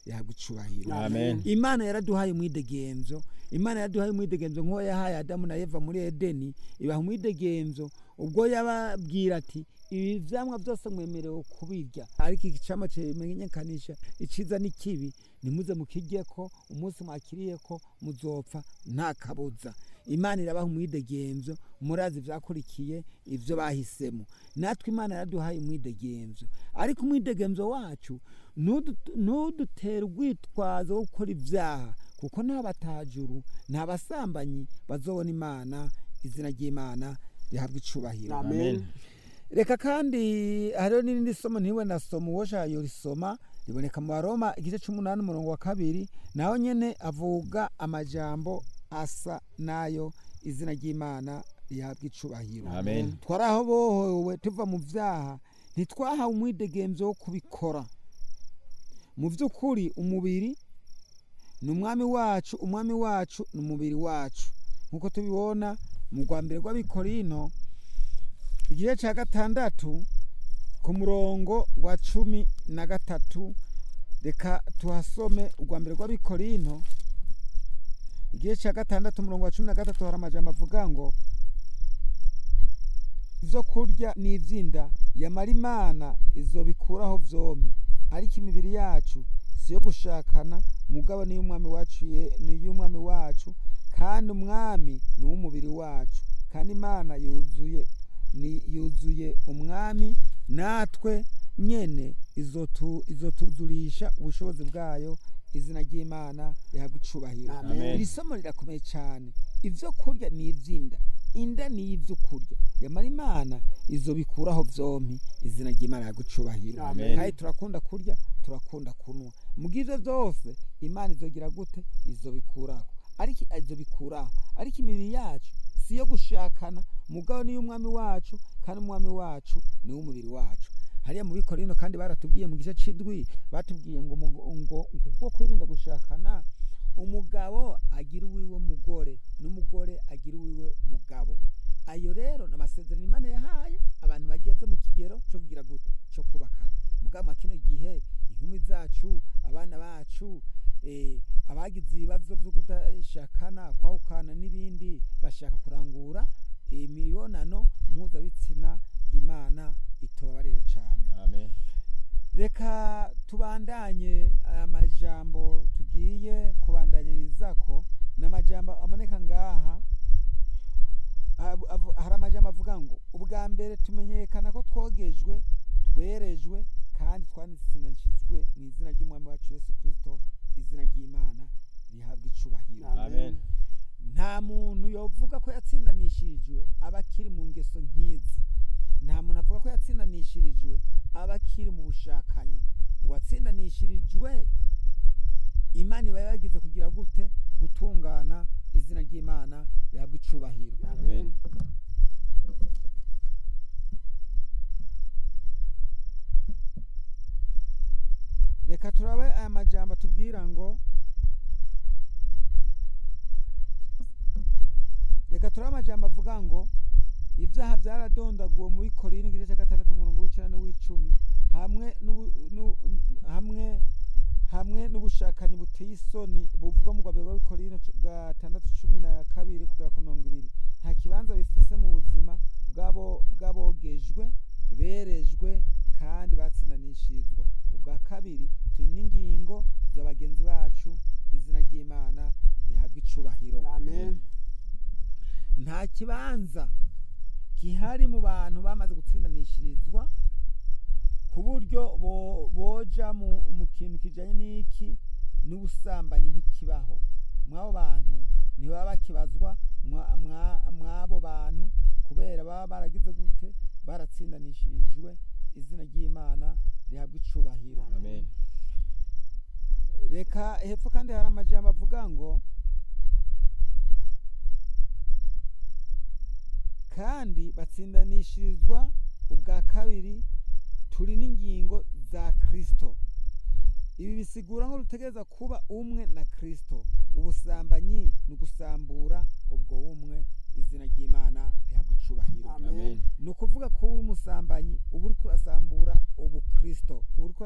rihabwa icubahiro Amen. imana yaraduhaye umwidegemvyo imana yaraduhaye umwidegemvyo nk'uwo yahaye adamu na eva muri edeni ibaha umwidegemvyo ubwo yababwira ati ibi vyamwa byose mwemerewe kubirya ariko iki camwa kimenyekanisha iciza n'ikibi nimuze mukiryeko umunsi mwakiriyeko muzopfa nta kabuza imana irabaha umwidegemvyo murazi vyakurikiye ivyo bahisemo natwe imana yaraduhaye umwidegemvyo ariko umwidegemvyo wacu ntudu- ntudutere urwitwazo wo gukora ivyaha kuko nta batajuru nta basambanyi bazobona imana izina ry'imana rihabwa icubahiro Amen. reka kandi hariho n'irindi somo ntiwe nasoma uwo shayo risoma riboneka mu baroma igice c'umunani umurongo wa kabiri naho nyene avuga amajambo asa nayo izina ry'imana rihabwa icubahiro Amen. twari aho bohowe tuva mu vyaha ntitwahawe umwidegemvyo wo kubikora mu vy'ukuri umubiri ni umwami wacu umwami wacu ni umubiri wacu nk'uko tubibona mu rwa mbere rw'abikorino igice cya gatandatu ku murongo wa cumi na gatatu reka tuhasome urwa mbere rw'abikorino igice cya gatandatu umurongo wa cumi na gatatu hari amajambo avuga ngo ibyo kurya n'iby'inda yamara imana izo bikuraho vyompi ariko imibiri yacu si iyo gushakana mugabo niyo umwami wacu ye- niyo umwami wacu kandi umwami ni uw'umubiri wacu kandi imana yuzuye ni yuzuye umwami natwe nyene izotu izotuzurisha ubushobozi bwayo izina ry'imana rihabwa icubahiro Amen. iri somo rirakomeye cyane ivyo kurya ni ivy'inda inda ni ivyo kurya yamara imana izo bikuraho vyompi izina ry'imana rihabwa icubahiro Amen. kandi turakunda kurya turakunda kunwa mubw'ivyo vyose imana izogira gute izo bikuraho ariko izo bikuraho ariko imibiri yacu si iyo gushakana mugabo niyo umwami wacu kandi umwami wacu ni umubiri wacu hariya mu bikorino kandi baratubwiye mu gice c'indwi batubwiye ngo mu- ngo kuko kwirinda gushakana umugabo agira uwiwe mugore n'umugore agira uwiwe mugabo ayo rero ni amasezerano imana yahaye abantu bageze mu kigero cyo kugira gute cyo kubakana mugabo mwa kino gihe inkumi zacu abana bacu eh, abagize ibibazo byo kudashakana kwahukana n'ibindi bashaka kurangura imibonano mpuzabitsina imana itubabarire cyane Amen. reka tubandanye amajambo tugiye kubandanyirizako ni amajambo aboneka ngaha Avu- avu- hari amajambo avuga ngo ubwa mbere tumenyekana ko twogejwe twerejwe kandi twanitsinishijwe mu izina ry'umwami wacu yesu kirisito izina ry'imana rihabwa icubahiro Amen. nta muntu yovuga ko yatsindanishirijwe aba akiri mu ngeso nk'izi nta muntu avuga ko yatsindanishirijwe aba akiri mu bushakanyi uwatsindanishirijwe imana iba yagize kugira gute gutungana izina ry'imana rihabwa icubahiro Amen. reka turabe aya majambo atubwira ngo reka turabe amajambo avuga ngo ibyaha byaradondaguwe muri korini igice cya gatandatu umurongo w'icenda n'uw'icumi hamwe n'ubu- n'u- hamwe hamwe n'ubushakanyi buteye isoni buvugwa mu rwabero rw'abikorino gatandatu cumi na kabiri kugera ku mirongo ibiri nta kibanza bifise mu buzima bw'abo bw'abogejwe berejwe kandi batsindanishirizwa ubwa kabiri turi n'ingingo za bagenzi bacu izina ry'imana rihabwa icubahiro Amen. nta kibanza gihari mu bantu bamaze gutsindanishirizwa ku buryo bo- boja mu mu kintu kijanye n'iki n'ubusambanyi ntikibaho mw'abo bantu ntibaba bakibazwa mwa- mwa- mw'abo bantu kubera baba baragize gute baratsindanishirijwe izina ry'imana rihabwa icubahiro Amen. reka hepfo kandi hari amajambo avuga ngo kandi batsindanishirizwa ubwa kabiri turi n'ingingo za kristo ibi bisigura ngo dutegereza kuba umwe na kristo ubusambanyi ni ugusambura ubwo bumwe izina ry'imana rihabwa icubahiro Amen. ni ukuvuga ko uri umusambanyi uba uriko urasambura ubukristo uba uriko